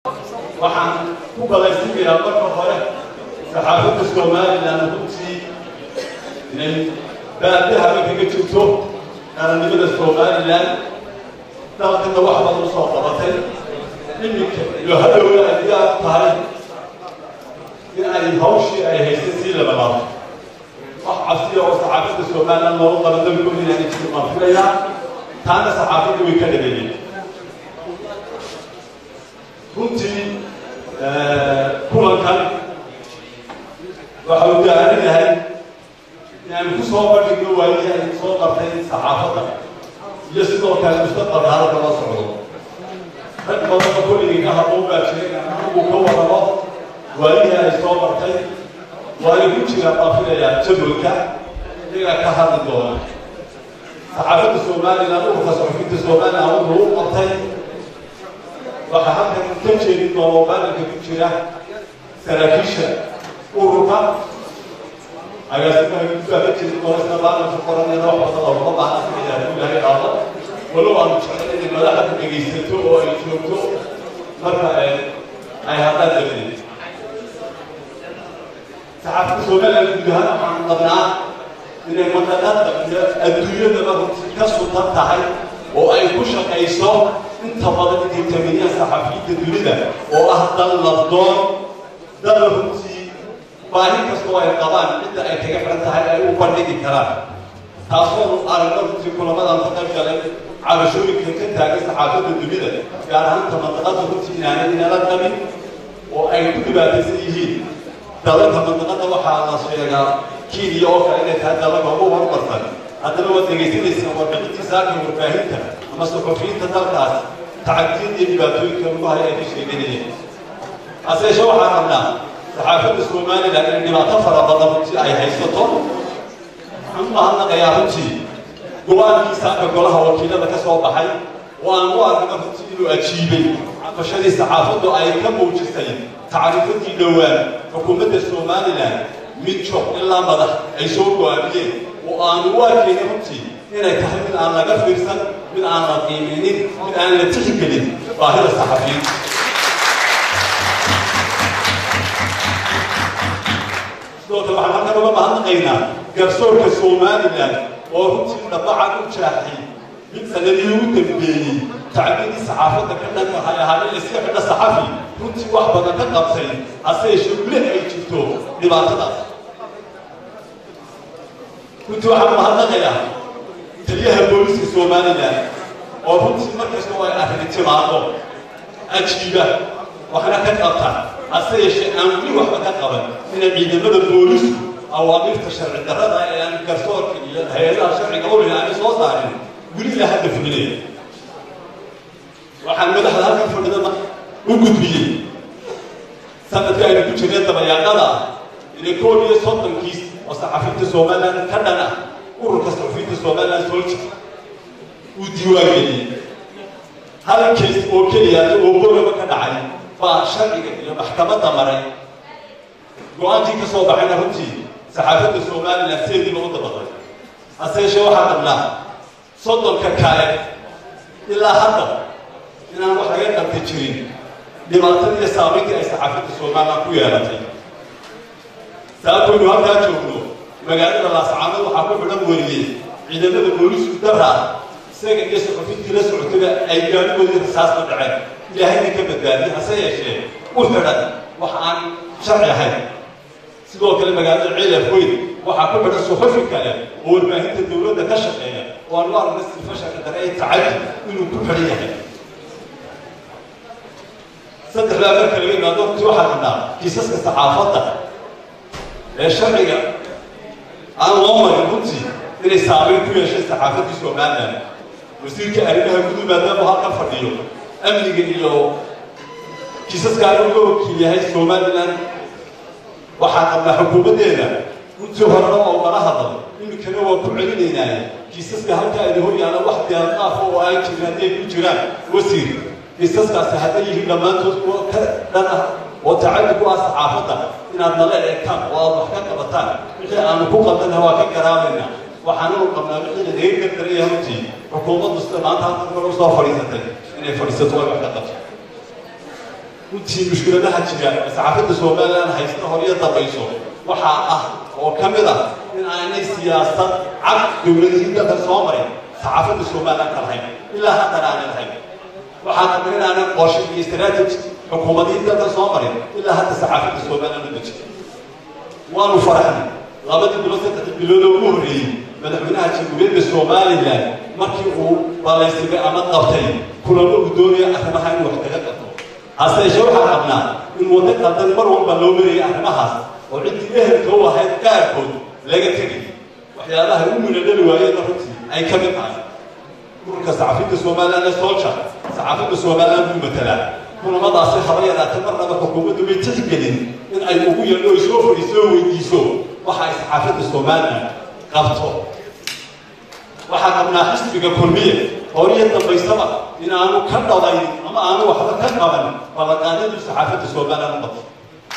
waxaan ku balaysiinayaa marka hore saxaafadda somalilan runtii inay baadahaba kaga jirto qarannimada somalilan dalkana wax badan usoo qabatay iminka iyo hadhowna ay diyaar u tahay in ay hawshii ay haysay sii labalaabo wax cabsiya oo saxaafadda somalilan loogu qaba dalkooda inaan jirin baan filayaa taana saxaafadda way ka dhabeeyeen runtii kulankan waxa uu daalan yahay inaanu ku soo bandhigno waayihii ay soo qabtay saxaafadda iyo sidoo kale mustaqbalka halka la socdo rag badanoo kulligii ka hadlou baa jiray inaan anagu ka wadano waayihii ay soo bartay waayo ku jiraan baan filayaa jadwalka iyagaa ka hadli doona saxaafadda somalilan urka saxufinta somalilan wuxuu u qabtay waxaa halkan ka jeedin doona oo maalinka ku jira saraakiisha ururka agaasimaha guddbaa ka jeedin doona isna maalinka qoranayna wax badan oo lama baahan sidaa hadduu ilaahay dhaafo walow aanu jeclay inay madaxda dhegaysato oo ay joogto marka ay hadlaan dabadeed saxaafadda somaliland guud ahaan waxaanu qabnaa inay madaqada iyo adduunyadaba runtii ka sugan tahay oo ay ku shaqayso inta badan inay taminiyaan saxafiyiinta dunida oo ah dal labdoon dal runtii baahi kastoo ay qabaan cidda ay kaga xiran tahay ay u bandhigi karaan taasoo aragno runtii kulamadan ka qayb galay cabashooyinka ka taagan saxaafadda dunida gaar ahaanta mandaqada runtii inaanay inala qabin oo ay ku dhibaataysan yihiin dalalka mandaqada waxaa la sheegaa kenya oo kale inay tahay dalalka ugu horumarsan haddana waad dhegaysanaysaa warbixintii saaka warbaahinta ama suxufiyiinta dalkaas tacagtiyada iyo dhibaatooyinka lagu haya ay ka sheeganayeen hase yeeshee waxaan rabnaa saxaafadda somalilan inay dhibaato fara badan runtii ay haysato waxaan u mahadnaqayaa runtii go-aankii saaka golaha wakiilada ka soo baxay oo aan u aragna runtii inuu ajiibay cafashadii saxaafaddu ay ka muujisay tacriifadii dhowaan xukuumadda somalilan mid joog ilaa madax ay soo go-aamiyeen oo aanu u arkayna runtii inay tahay mid aan laga fiirsan mid aan la qiiminin mid aan la tixgelin baahida saxafiyiinta sidoo kale waxaan halkan uga mahadnaqaynaa garsoorka somalilan oo runtii dhabacan u jaaxay mid sanadii ugu dambeeyey tacbidii saxaafadda ka dhan waxay ahaa in iska xidha saxafi runtii wax badan ka qabtay hase yeeshee weli ay jirto dhibaatadaas runtii waxaan mahadnaqayaa taliyaha booliska somalilan oo runtii markastoo ay arrin timaado ajiiba waxna ka qabta hase yeeshee aan weli waxba ka qaban inay ciidamada boolisku awaamirta sharci darrada ee aan garsoorka iyo hay-adaha sharciga ulina aanay soo saarin weli la hadda fulinaya waxaan madaxda halkan fadhida u gudbiyey sanadka aynu ku jirnay dabayaaqada inay koob iyo soddonkiis oo saxafiinta somalilan ka dhan ah ururka saxafiinta somalilan solja uu diiwaangeliyey hal kays oo keliyaata oo boraba ka dhacay baa sharciga iyo maxkamadda maray go-aankii ka soo baxayna runtii saxaafadda somalilan seediiba u dabaday hase yeeshee waxaa qabnaa soddonka kale ilaa hadda inaan wax laga qabta jirin dhibaatadii iyo saamayntii ay saxaafadda somalilan ku yeelatay saabkaynu halkaa joogno magaalada laascaanood waxaa ku xidhan wariyey ciidamada boolisku daraa isaga iyo suxufintii la socotaba ay gaarigoodii rasaasna dhaceen ilaahayna ka badbaadiyey hase yeeshee u xidhan wax aan sharci ahayn sidoo kale magaalada ciilaf weyn waxaa ku xidhan suxufi kale oo warbaahinta dowladda ka shaqeeya oo aan u aragna silfashanka dare ee tacadi inuu ku xidhan yahay saddexdaa marka laga imaado runtii waxaa rabnaa kiisaska saxaafadda ee sharciga aan loo marin runtii inay saamayn ku yeeshay saxaafaddii somalilan wasiirka arrimaha gudu maadaama halkan fadhiyo amniga iyo kiisaskaan uga wakiil yahay somalilan waxaa qabnaa xukuumaddeeda runtii horena oo mala hadal iminkana waa ku celinaynaaye kiisaska halkaa idin hor yaala wax deelqaaf oo ay jiraan hadday ku jiraan wasiir kiisaskaasi hadday yihiin dhammaantood kuwa ka dhan ah oo tacaddi ku ah saxaafadda inaad nala eegtaan oo aad wax ka qabataan wixii aanu ku qabdana waa ka garaabaynaa waxaanu qabnaa wixii lagaga gardaraya runtii xukuumaddu sida maanta halkan kor usoo fadhiisatay inay fadhiisato way wax ka qabto runtii mushkiladaha jira saxaafadda somalilan haysta horiyo dambayso waxaa ah oo ka mid ah in aanay siyaasad cad dowladihii dalka soo marin saxaafadda somalilan ka lahayn ilaa haddana aanay lahayn waxaa kamid in aanay qorshe iyo istaraatiji xukuumadihii dalka soo marin ilaa hadda saxaafadda somalilan u dejin waanu faraxnay labadii bilood saddexdii bilood oo ugu horreeyey madaxweynaha jamhuuriyadda somalilan markii uu balaysimay ama qabtay kulamo uu doonaya arrimaha inuu wax kaga qabto hase yeeshee waxaa qabnaa in waddo qaldan mar walba loo marayay arrimahaas oo ciddii ehelka u ahayd qaarkood laga tegay waxyaabaha u minadhali waayeenna runtii ay ka mid tahay ururka saxaafidda somalilan ee solja saxaafidda somalilan buu matalaa kulamadaasi haba yaraatee marnaba xukuumaddu may tixgelin in ay ugu yeedho ay soo fadhiiso oo weydiiso waxa ay saxaafadda somalilan qabto waxaa qabnaa xisbiga kulmiye horiyo dambaysaba in aanu ka dhabayn ama aanu waxba ka qaban ballanqaadyadu saxaafadda somalilan u qabto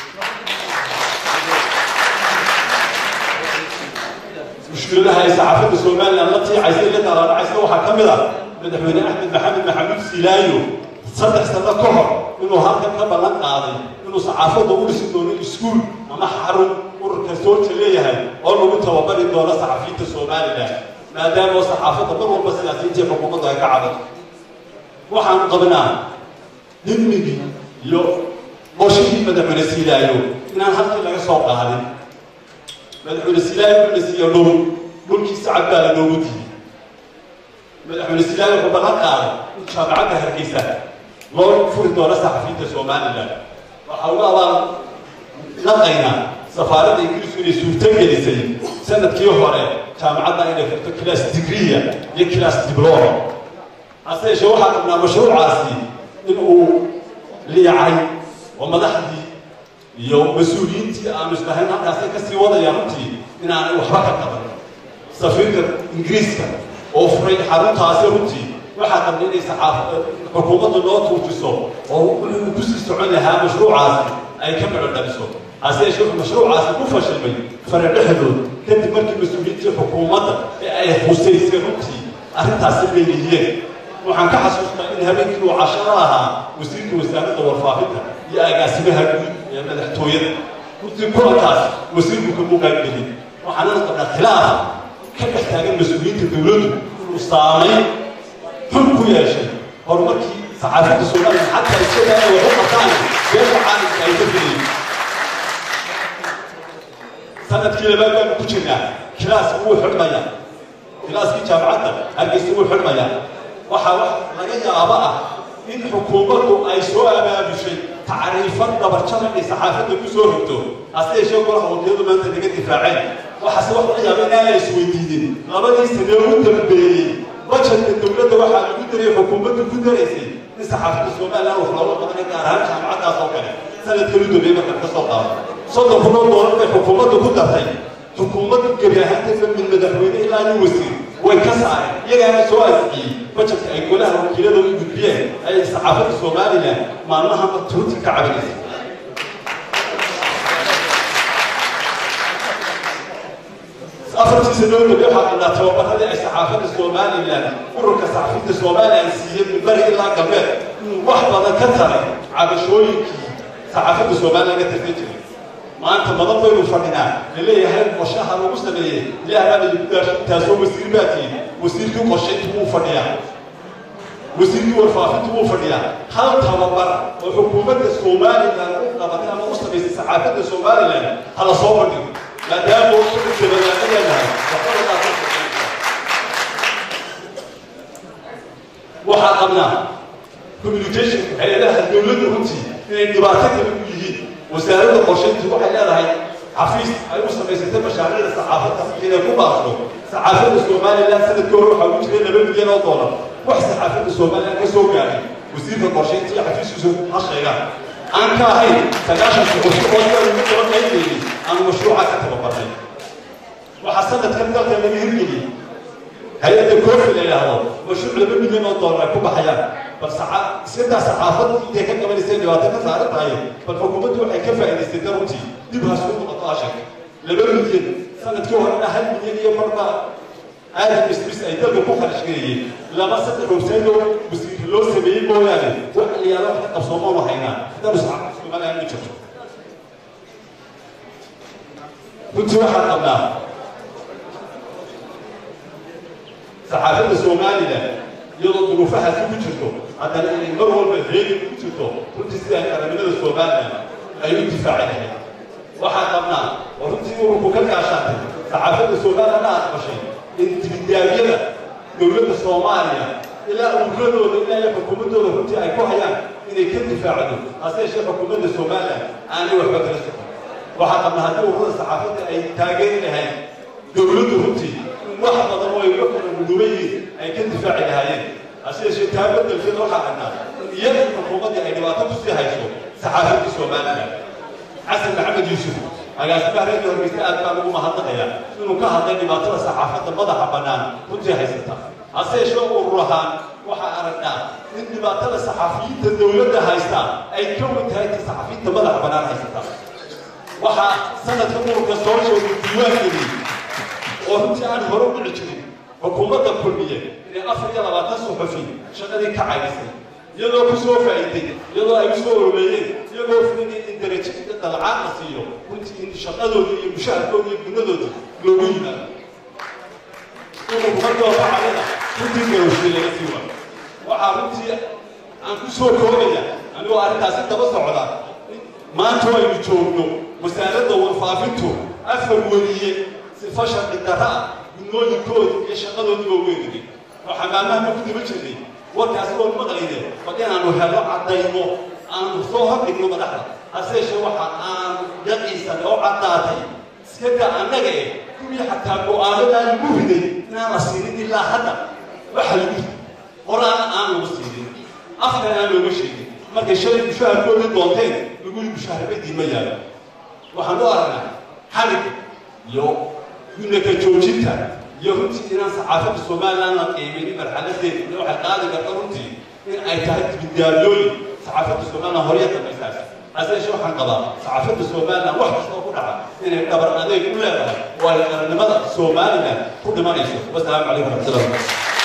mushkiladaha ay saxaafadda somalilan la tiicaysa iyo dalaanacaysa waxaa ka mid ah madaxweyne axmed maxamed maxamuud silaayo saddex sano ka hor inuu halkan ka ballan qaaday inuu saxaafadda u dhisi doono iskuul ama xarun ururka soolja leeyahay oo lagu tababari doono saxafiyiinta somalilan maadaama oo saxaafadda mar walba siyaasiyiintii xukuumaddu ay ka cabato waxaanu qabnaa himigii iyo qorshihii madaxweyne silaayo inaan halkii laga soo qaadin madaxweyne silaayo wuxuu la siiya dhul dhulkiisa cad baa lanoogu diiyey madaxweyne silaayo wuxuu ballan qaaday in jaamacadda hargeysa loo furi doono saxafiyiinta somalilan waxaa uga abaan naqaynaa safaaradda ingiriisku inay suurto gelisay sanadkii hore jaamacadda inay furto class degreeya iyo class diploma hase yeeshee waxaa qabnaa mashruucaasi in uu liicay oo madaxdii iyo mas-uuliyiintii aanu islahayn halkaasay ka sii wadayaan runtii inaanay waxba ka qaban safiirka ingiriiska oo furay xaruntaasi runtii waxaa qabna inay saxaaf xukuumaddu noo tuujiso oo wuxuu ku sii socon lahaa mashruucaasi ay ka maco dhaliso hase yeeshee wuxuu mashruucaasi ku fashilmay fara dhexdood kadib markii mas-uuliyiintii xukuumadda ee ay husaysay runtii arrintaasi leeliyeen waxaan ka xasuustaa in habeenkii uu casharo ahaa wasiirka wasaaradda warfaafinta iyo agaasimaha guud ee madaxtooyada runtii kulankaas wasiirku kamuu qaybgelin waxaanana qabnaa khilaaf ka dhex taagan mas-uuliyiinta dowladdu inuu saamayn xun ku yeeshay horumarkii saxaafadda somalilan xataa isagaa ay wax u qabtaan beesha caalamka ay ka filayeen sanadkii labaad baanu ku jirnaa kilaaska wuu xidhmaya kilaaskii jaamacadda hargeysa wuu xidhmaya waxaa wax laga yaabo ah in xukuumaddu ay soo abaabushay tacriifad dabarjada inay saxaafadda ku soo rogto hase yeeshee golaha wakiiladu maanta naga difaaceen waxaase wax laga yaaba inaana isweydiinin labadii sanee u dambeeyey bajetka dowladda waxaa lagu darayay xukuumaddu ku daraysay in saxaafadda somalilan wax looga qabanay gaar ahaan jaamacaddaas oo kale sanadkan u dambeeyey markaan ka soo qaado soddon kunoo doolar bay xukuumaddu ku dartay xukuumaddu gebi ahaanteedba min madaxweyne ilaa nin wasiir way ka saareen iyagaana soo asixiyey bajetka ay golaha wakiilada u gudbiyeen ay saxaafadda somalilan maalmaha turti ka cabinaysa afartii sanoo dambe waxaa qabnaa tababaradii ay saxaafadda somalilan ururka saxaafidda somalilan siiyey min bari ilaa galbeed inuu wax badan ka taray cabashooyinkii saxaafadda somalilan ka tartan jiray maanta madan baynu fadhinaa laleeyahay qorshaha lagu sameeyey ilaahaa idinku daasho taasoo wasiir baa tihi wasiirkii qorshayntu wuu fadhiyaa wasiirkii warfaafintu wuu fadhiyaa hal tababar oo xukuumadda somalilan u qabatay ama u samaysay saxaafadda somalilan hala soo fadhigo maadaama dabadaana leenahay waxaa qabnaa communication hay-adaha dowladda runtii inay dhibaato kale u yihiin wasaaradda qorshayntu waxay leedahay xafiis ay u samaysatay mashaariicda saxaafadda inay ku baaqdo saxaafadda somalilan sanadkii hore waxaa ugu jiray laba milyan oo doolar wax saxaafadda somalilan ka soo gaaray wasiirka qorshaynta iyo xafiiskiisu ha sheegaan aan ka ahayn sagaashanka qorshe oo yaa ugu daba qaybgeeyey aan mashruuca ka tababarnay waxaa sanadkan dalka laga hirgeliyey hay-adda koofi la yidhaahdo mashruuc laba milyan oo doolar ay ku baxayaan bal iskadaa saxaafaddu intay ka qabanaysay dhibaato ka saaran tahay bal xukuumaddu waxay ka faa'idaystay daruntii dib hasku noqoto ashag laba milyan sanadkii horena hal milyan iyo marba aadam istris ay dalka ku kharash gareeyeen laba saddex websaydoo wasiir loo sameeyey mooyaane wax aliyaalo wax ka qabsoomoonu haynaa haddaanu saxaafadda somaliland ma jirto runtii waxaan qabnaa saxaafadda somalilan iyadoo duruufahaasi ku jirto haddana inay mar walba heegi ku jirto runtii sida qaranimada somalilan ay u difaaci lahayd waxaan qabnaa oo runtii ururku ka kaashaatay saxaafadda somalilan aad qabashay in dibidaabyada dowladda soomaaliya ilaa ururadooda ilaa iyo xukuumaddooda runtii ay ku hayaan inay ka difaacdo hase yeeshee xukuumadda somalilan aanay waxba kala socon waxaa qabnaa haddii ururada saxaafadda ay taageeri lahayd dowladdu runtii wax badan oo ay uga kala guduban yihiin ay ka difaaci lahaayeen hase yeeshee taa beddelkeeda waxaa qabnaa in iyada xukuumaddii ay dhibaato kusii hayso saxaafaddii somalilan xasan maxamed yuusuf agaasimaha reerka horgeysta aad baan ugu mahadnaqayaa inuu ka hadlay dhibaatada saxaafadda madaxa bannaan runtii haysata hase yeeshee urur ahaan waxaa aragnaa in dhibaatada saxaafiyiinta dowladda haysta ay ka wen tahay ta saxaafiyiinta madaxa bannaan haysata waxaa sanadka ururka soo joogay diiwaangeliyey oo runtii aan hore u dhici jirin xukuumadda kulmiye inay afar iyo labaatan suxufi shaqadii ka caydisay iyadoo ku soo faa'iiday iyadoo ay u soo oroleeyeen iyagoo filinay in darajo iyo dalcaan la siiyo runtii in shaqadooda iyo mushaharkooda iyo gunadooda loogu yimaado ururku markii hore calida runtii garowshii laga sii wado waxaa runtii aan ku soo koobaya anigoo arrintaasi daba socda maanta aynu joogno wasaaradda warfaafintu afar weliye sifa sharci darra ah gudmooyinkooda iyo shaqadoodiba weynigay oo xamaamahana ku daba jirnay warkaasi oon maqlayne bal inaanu helo caddayno aanu soo hordhigno madaxda hase yeeshee waxa aanu yaqiisan oo caddaatay iska daa annaga eh kuwii xataa go-aanadaa lagu riday inaan la siinin ilaa hadda waxa lagu riday horaana aan lagu siinin afkan aan looga sheegin markay shalay mushaharkoodii doonteen lagu yii mushaharabadii ma yaalo waxaan u aragnaa xalig iyo gunaka joojinta iyo runtii inaan saxaafadda somaliland la qiimaynin marxaladeeda iyo waxay qaadi karta runtii in ay tahay dibidaalooyin saxaafadda somaliland horya dambaysaas hase yeeshee waxaan qabaa saxaafadda somaliland wax kastoo ku dhaca inay dhabar adeeg u leedahay oo ay qarannimada somaliland ku dhimanayso wasalaamu calaykum waraxmatullahi